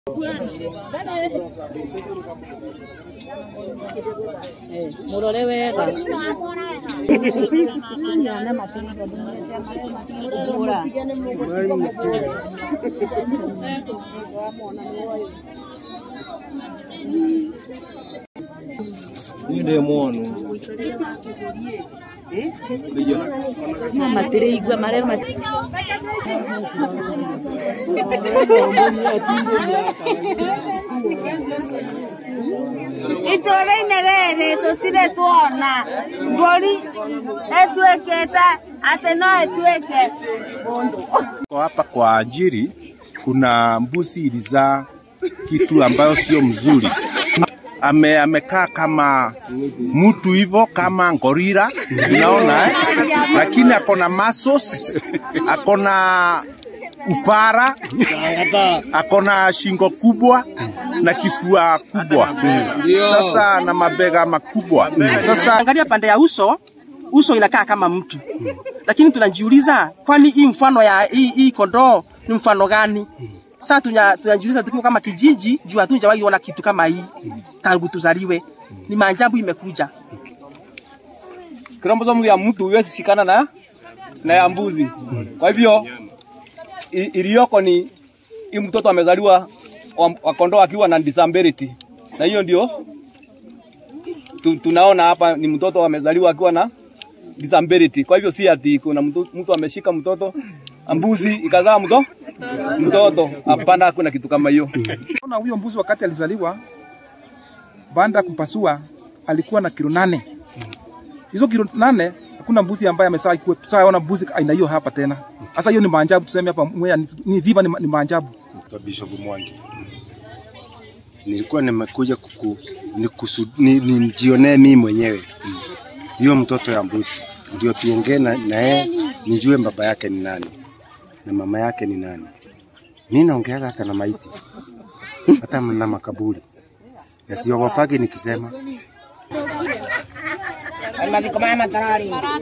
murore wega Niĩ ndĩ mwonu no matire igua maria mati itũũra-inĩ rĩrĩ tũtirĩ tuona mbũri ĩtuĩkĩte atĩ no ĩtuĩke mũndũ Kwa hapa kwa ajili kuna mbuzi ilizaa kitu ambayo sio mzuri. Ame, amekaa kama mtu hivyo kama ngorila unaona eh? Lakini ako na muscles, ako na upara, ako na shingo kubwa na kifua kubwa, sasa na mabega makubwa. Sasa Angalia pande ya uso, uso inakaa kama mtu, lakini tunajiuliza kwani hii mfano ya hii, hii kondoo ni mfano gani? Sasa tunya- tunajiuliza tukiwa kama kijiji, juu hatujawahi ona kitu kama hii tangu tuzaliwe. Ni maajabu imekuja. kromosomu ya mtu huwezi shikana na na ya mbuzi. Kwa hivyo i- iliyoko ni hii mtoto amezaliwa wa, wa kondoo akiwa na disability, na hiyo ndio tu, tunaona hapa ni mtoto amezaliwa akiwa na disability. Kwa hivyo si ati kuna mtu, mtu ameshika mtoto mbuzi ikazaa mto mtoto. Hapana, hakuna kitu kama hiyo. Ona huyo mbuzi wakati alizaliwa, baada ya kupasua alikuwa na kilo nane. Hizo kilo nane hakuna mbuzi ambaye amesaa ikuwe tusaona mbuzi aina hiyo hapa tena. Sasa hiyo ni maajabu, tuseme hapa Mwea ni, ni viva ni, ma- ni maajabu. Naitwa Bishop Mwangi. Nilikuwa nimekuja kuku, nikusu, ni, nimjionee mimi mwenyewe Mm. hiyo mtoto ya mbuzi, ndio tuongee na na yeye nijue baba yake ni nani na mama yake ni nani. Mimi naongeaga hata na maiti hata na makaburi yasiogopage nikisema